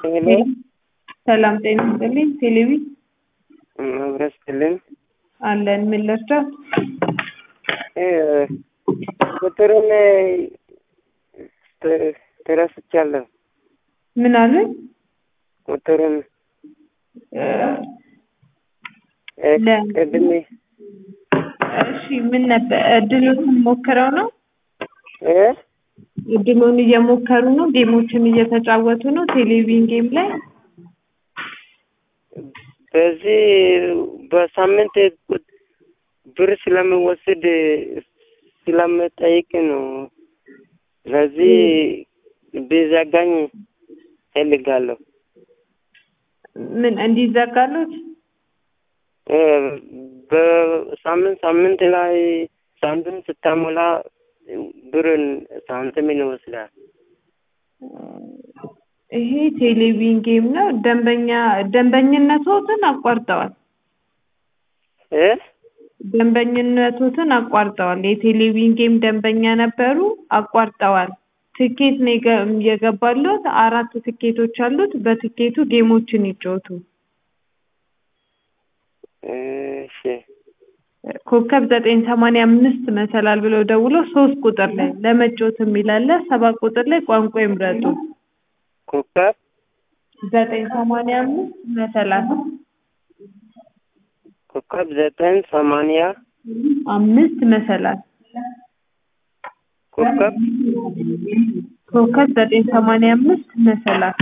ሄሎ ሰላም ጤና ይስጥልኝ። ቴሌቪ መብረስ ስጥልን አለን። ምን ልርዳት? ቁጥሩን ተረስቻለሁ። ምን አሉኝ? ቁጥሩን ለ- ቅድሜ እሺ ምን ነበር? እድሉን ሞክረው ነው? እ እድሉን እየሞከሩ ነው? ጌሞችን እየተጫወቱ ነው? ቴሌቪዥን ጌም ላይ በዚህ በሳምንት ብር ስለምወስድ ስለምጠይቅ ነው። ስለዚህ ቢዘጋኝ እፈልጋለሁ። ምን እንዲዘጋሉት? እ በሳምንት ሳምንት ላይ ሳንቲም ስታሞላ ብርን ሳንቲምን ይወስዳል። ይሄ ቴሌቪዥን ጌም ነው። ደንበኛ ደንበኝነቶትን አቋርጠዋል። እ ደንበኝነቶትን አቋርጠዋል። የቴሌቪዥን ጌም ደንበኛ ነበሩ፣ አቋርጠዋል። ትኬት ነው የገ- የገባሉት። አራት ትኬቶች አሉት። በትኬቱ ጌሞችን ይጫወቱ። እሺ ኮከብ ዘጠኝ ሰማንያ አምስት መሰላል ብለው ደውሎ ሶስት ቁጥር ላይ ለመጫወት የሚላለ ሰባት ቁጥር ላይ ቋንቋ ይምረጡ። ኮከብ ዘጠኝ ሰማንያ አምስት መሰላል ኮከብ ዘጠኝ ሰማንያ አምስት መሰላል ኮከብ ኮከብ ዘጠኝ ሰማንያ አምስት መሰላል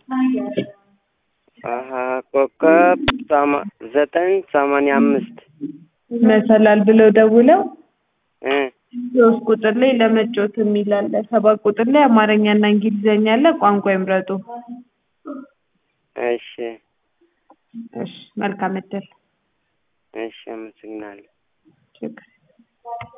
አሀ ኮከብ ሰማ- ዘጠኝ ሰማንያ አምስት መሰላል ብለው ደውለው እ ሶስት ቁጥር ላይ ለመጫወት የሚል አለ። ሰባት ቁጥር ላይ አማርኛና እንግሊዘኛ አለ። ቋንቋ ይምረጡ። እሺ እሺ፣ መልካም እድል። እሺ አመሰግናለሁ። ችግር